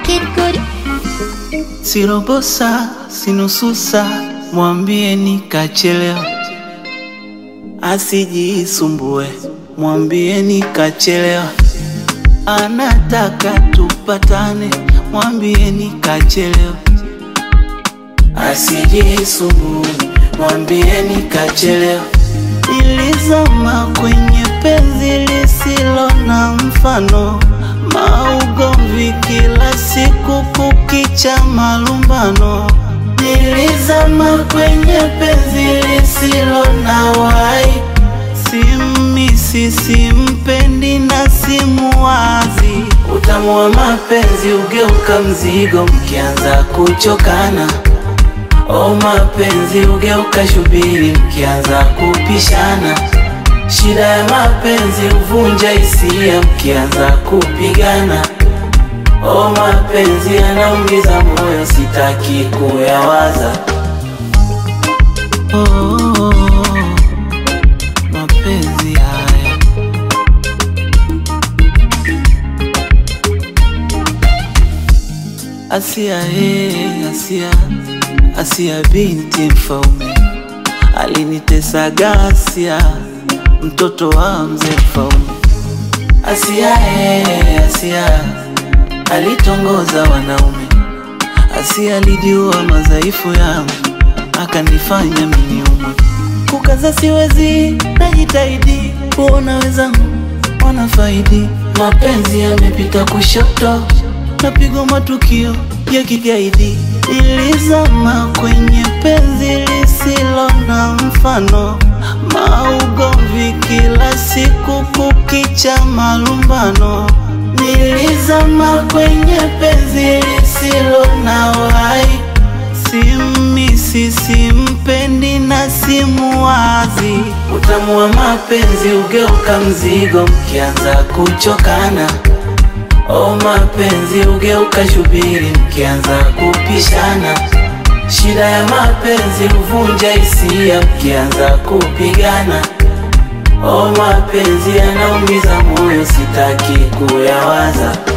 Kid Good. Sirobosa, sinususa, mwambie nikachelewa, asijisumbue, mwambie nikachelewa, anataka tupatane, mwambie nikachelewa, asijisumbue, mwambie nikachelewa. Nilizama kwenye penzi lisilo na mfano, maugomvi kila siku, kukicha malumbano. Nilizama kwenye penzi lisilo na wai, simisi, simpendi na simuwazi. Utamu wa mapenzi ugeuka mzigo mkianza kuchokana. O mapenzi ugeuka shubiri mkianza kupishana. Shida ya mapenzi huvunja hisia mkianza kupigana. O mapenzi yanaumiza moyo, sitaki kuyawaza. Oh, oh, oh, mapenzi haya Asia, eh, Asia, Asia binti mfaume alinitesa gasia, mtoto wa mzee mfaume. Asia, eh, Asia alitongoza wanaume. Asia alijiua madhaifu yangu, akanifanya miniumwe. Kukaza siwezi, najitahidi kuona wenzangu wanafaidi. Mapenzi yamepita kushoto, napigwa matukio ya kigaidi. Nilizama kwenye penzi lisilo na mfano, maugomvi kila siku, kukicha malumbano. Nilizama kwenye penzi lisilo na wai, simisi, simpendi na simuwazi. Utamu wa mapenzi ugeuka mzigo mkianza kuchokana. O mapenzi ugeuka shubiri mkianza kupishana. Shida ya mapenzi huvunja hisia mkianza kupigana. O mapenzi yanaumiza moyo, sitaki kuyawaza.